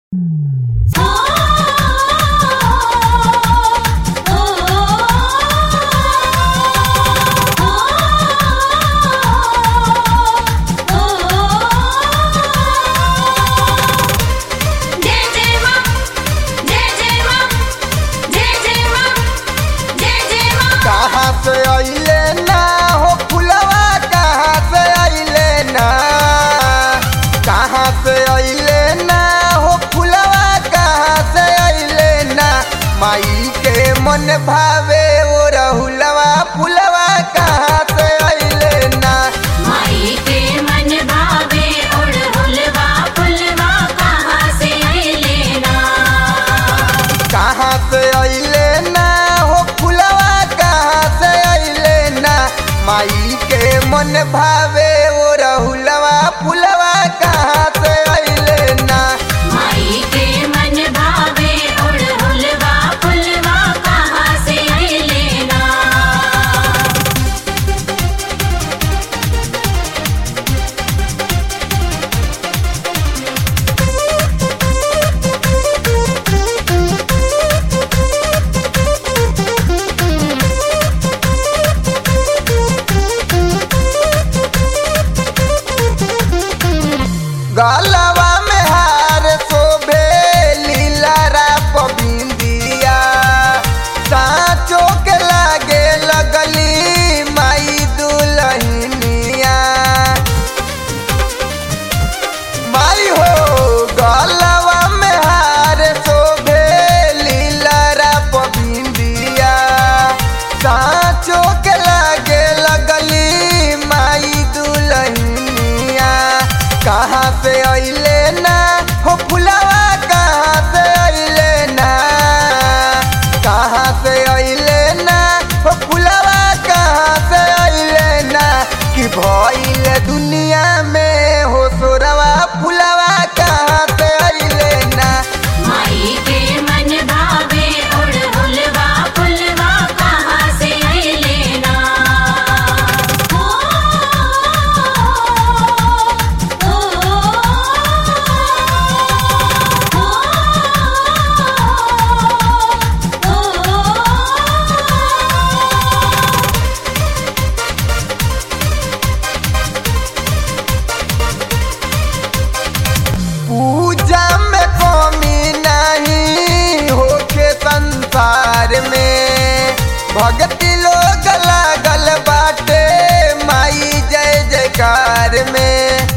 जय जय मां जय जय मां जय जय मां जय जय मां कहाँ से अइले ना हो फुलवा कहाँ से अइले ना कहाँ से अइले ना हो फुलवा कहाँ से अइले ना माई के मन भावे ओ रहुलवा फुलवा कहाँ से अइले ना माई के मन भावे उड़हुलवा फुलवा कहाँ से अइले ना कहाँ से अइले ना हो फुलवा कहाँ से अइले ना माई के मन भावे ओ रहुलवा फुलवा कहाँ से अइले ना माई के मन भावे उड़हुलवा फुलवा कहाँ से अइले ना गलवा में हार शोभे लीलारा पबिंदिया साँचो के लागे लगली माई दुलहिनिया माई हो गलवा में हार शोभे लीलारा पबिंदिया साँचो के लागे लगली माई दुलहिनिया कहाँ से अइले ना हो फुलवा कहाँ से अइले ना कहाँ से अइले ना हो फुलवा कहाँ से अइले ना कि भइले दुनिया में हो सोरवा फुलवा कहाँ से अइले ना माई के मन भावे उड़हुलवा फुलवा कहाँ से अइले ना ओ ओ ओ पूजा में कमी नहीं होके संसार में भक्ति लोग लागल बाटे माई जय जयकार में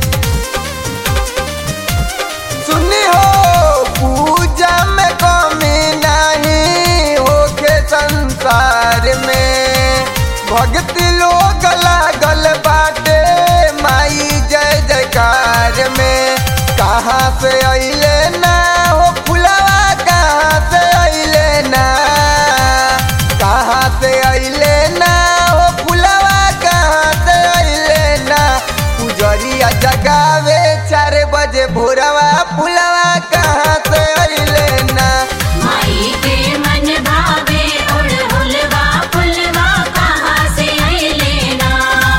सुनी हो पूजा में कमी नहीं होके संसार में भक्ति लोग लागल बाटे माई जय जयकार में कहाँ से अइले ना हो फुलवा कहाँ से अइले ना कहाँ से अइले ना हो फुलवा कहाँ से अइले ना पुजरिया जगावे चार बजे भोरवा फुलवा कहाँ से अइले ना माई के मन भावे उड़हुलवा फुलवा कहाँ से अइले ना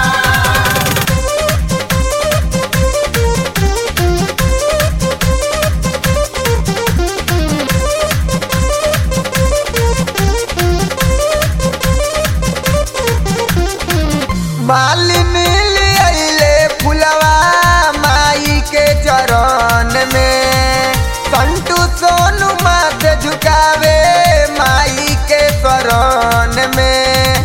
मालिनी अइले फुलवा माई के चरण में संतू सोनू माथे झुकावे माई के शरण में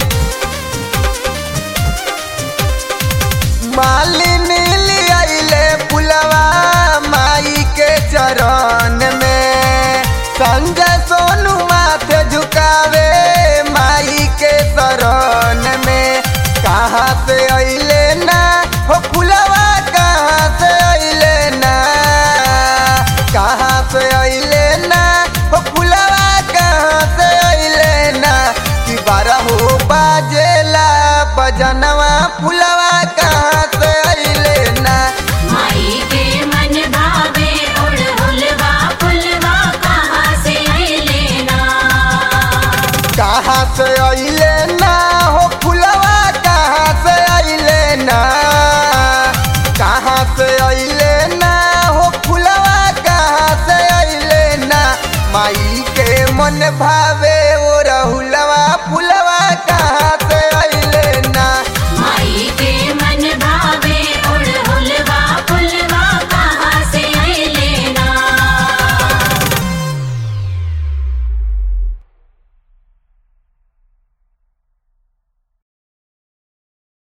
मालिनी अइले फुलवा माई के चरण में संजय सोनू माथे झुकावे माई के शरण में कहाँ से अइले ना हो फुलवा कहाँ से अइले ना कहाँ से अइले ना हो फुलवा कहाँ भावे